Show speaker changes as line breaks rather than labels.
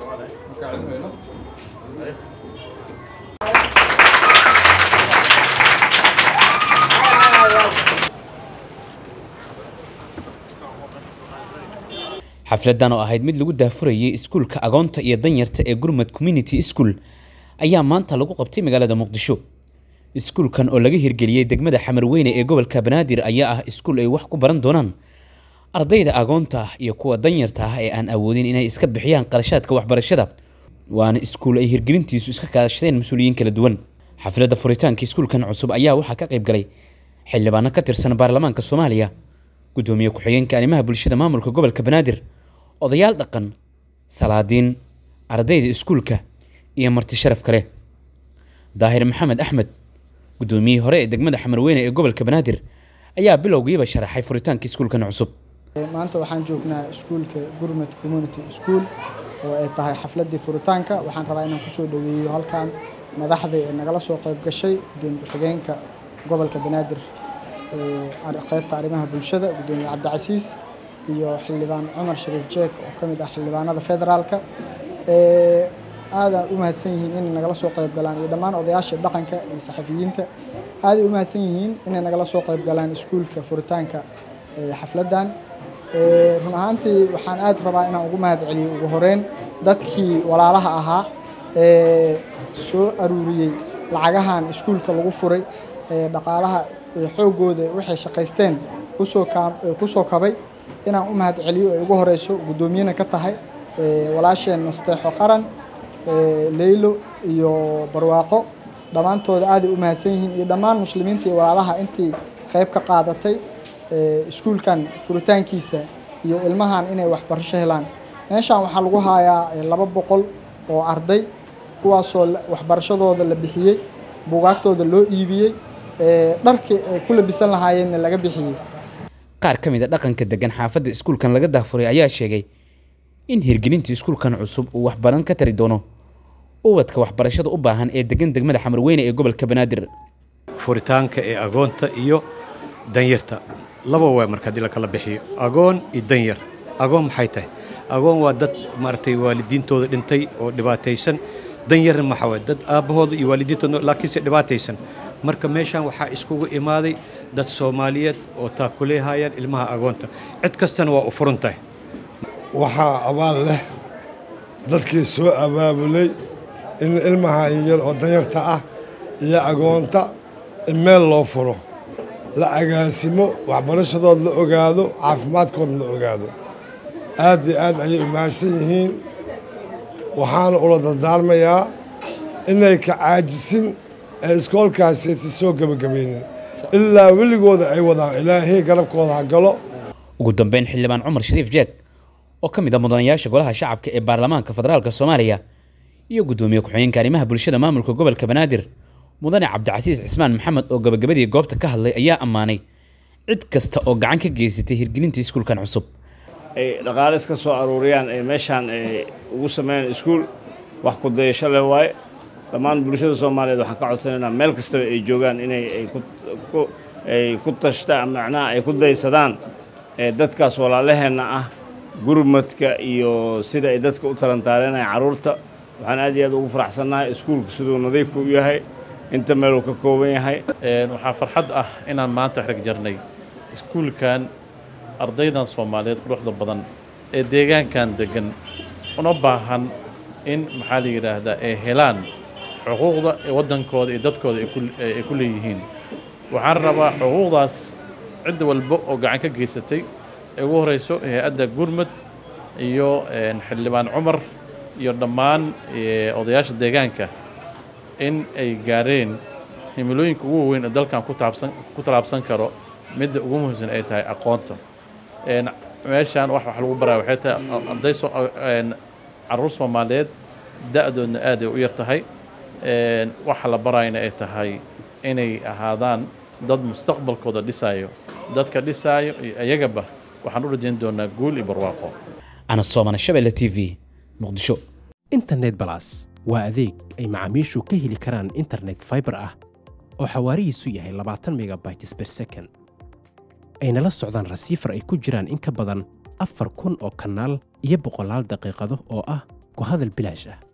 xafladan oo ahayd mid lagu daafurayay iskuulka agoonta iyo danyarta ee gurmad community school ayaa maanta lagu qabtay magaalada muqdisho iskuulkan oo laga hirgeliyey degmada xamarweyne ee gobolka banaadir ayaa ah iskuul ay wax ku baran doonaan ardayda agoonta ah iyo kuwa danyarta ah ee aan awoodin inay iska bixiyaan qarashaadka waxbarashada waana iskuul ay hirgelintiisu iska kaashadeen mas-uuliyiin kala duwan xafladda furitaanka iskuulkan cusub ayaa waxaa ka qayb galay xildhibaano ka tirsan baarlamaanka soomaaliya gudoomiye ku-xigeenka arrimaha bulshada maamulka gobolka banaadir odayaal dhaqan salaadiin ardayda iskuulka iyo marti sharaf kale daahir maxamed axmed gudoomiyihii hore ee degmada xamarweyne ee gobolka banaadir ayaa bilowgiiba sharaxay furitaanka iskuulkan cusub
maanta waxaan joognaa iskuulka gurmad community school oo ay tahay xafladii furitaanka waxaan rabaa inaan kusoo dhaweeyo halkan madaxda ee nagala soo qayb gashay gudoomiye ku-xigeenka gobolka banaadir qaybta arrimaha bulshada gudoomiye cabdicasiis iyo xildhibaan cumar shariif jeek oo ka mid ah xildhibaanada federaalka aadaan u mahadsan yihiin inay nagala soo qayb galaan iyo dhammaan odayaasha dhaqanka iyo saxafiyiinta aaday u mahadsan yihiin inay nagala soo qayb galaan iskuulka furitaanka xafladdan run ahaantii waxaan aad rabaa inaan ugu mahad celiyo ugu horeyn dadkii walaalaha ahaa ee soo aruuriyey lacagahan iskuulka lagu furay dhaqaalaha xoogooda waxay shaqaysteen kusoo kabay inaan u mahad celiyo ay ugu horeyso guddoomiyena ka tahay walaasheen nasteexo qaran leylo iyo barwaaqo dhammaantooda aaday u mahadsan yihiin iyo dhammaan muslimiinta iyo walaalaha intii qayb ka qaadatay iskuulkan furitaankiisa iyo ilmahan inay waxbarasho helaan meeshan waxaa lagu hayaa laba boqol oo arday kuwaasoo waxbarashadooda la bixiyey buugaagtooda loo iibiyey dharkii ay ku labisan lahaayeenna laga bixiyey
qaar ka mid a dhaqanka degan xaafadda iskuulkan laga daafuray ayaa sheegay in hirgelinta iskuulkan cusub uu waxbaran ka tari doono ubadka waxbarashada u baahan ee degan degmada xamarweyne ee gobolka banaadir
furitaanka ee agoonta iyo danyarta laba waa marka haddii lakala bixiyo agoon iyo danyar agoon maxay tahay agoon waa dad maaragtay waalidiintooda dhintay oo dhibaataysan danyarna maxaa waay dad aabbahooda iyo waalidiintooda laakiinse dhibaataysan marka meeshaan waxaa iskugu imaaday dad soomaaliyeed oo taakuleehayaan ilmaha agoonta cid kastana waa u furan tahay
waxaa abaal leh dadkii soo abaabulay in ilmaha yar oo danyarta ah iyo agoonta in meel loo furo la agaasimo waxbarashadood la ogaado caafimaadkood la ogaado aad iyo aad ayay umahadsan yihiin waxaana ula dardaarmayaa inay ka caajisin ee iskoolkaasiti soo gebagabaynin ilaa weligooda ay wadaan ilaahay garabkooda ha galo
ugu dambeyn xildhibaan cumar shariif jeeg oo ka mid ah mudanayaasha golaha shacabka ee baarlamaanka federaalka soomaaliya iyo guddoomiye ku-xigeenka arrimaha bulshada maamulka gobolka banaadir mudane cabdicasiis cismaan maxamed oo gabagabadii goobta ka hadlay ayaa ammaanay cid kasta oo gacan ka geysatay hirgelinta iskuulkan cusub
ay dhaqaale iska soo aruuriyaan ay meeshaan ay ugu sameeyaan iskuul wax ku dayasho leh waaye dhammaan bulshada soomaaliyeed waxaan ka codsanaynaa meel kastaba ay joogaan inay ay ku tashtaan macnaha ay ku daysadaan dadkaas walaalaheenna ah gurmadka iyo sida ay dadka u talantaareenaya carruurta waxaan aad iyo aad ugu faraxsannahay iskuulka siduu nadiifka u yahay inta meeluu ka kooban yahay
waxaa farxad ah inaan maanta xrig jarnay iskuulkan ardaydan soomaaliyeed quruxda badan ee deegaankan degan una baahan in maxaa la yidhaahdaa ay helaan xuquuqda ee waddankooda iyo dadkooda ay ku leeyihiin waxaan rabaa xuquuqdaas cid walba oo gacan ka geysatay ee ugu horeyso hay-adda gurmud iyo xildhibaan cumar iyo dhammaan odayaasha deegaanka in ay gaareen himilooyinka ugu waaweyn ee dalkan ku tallaabsan karo midda ugu muhiimsan ay tahay aqoonta meeshaan wax wax lagu baraya waxay tahay arday carruur soomaaliyeed da-doodna aad ay u yar tahay waxa la barayana ay tahay inay ahaadaan dad mustaqbalkooda dhisayo dadka dhisaayo iyo iyagaba waxaan u rajayn doonaa guul iyo barwaaqo
ana soomana shabelle t v muqdisho
internet balas waa adeeg ay macaamiishu ka heli karaan internet fiber ah oo xawaarihiisu yahay labaatan megabytes per second ayna la socdaan rasiifar ay ku jiraan in ka badan afar kun oo kanaal iyo boqolaal daqiiqado oo ah ku hadal bilaash ah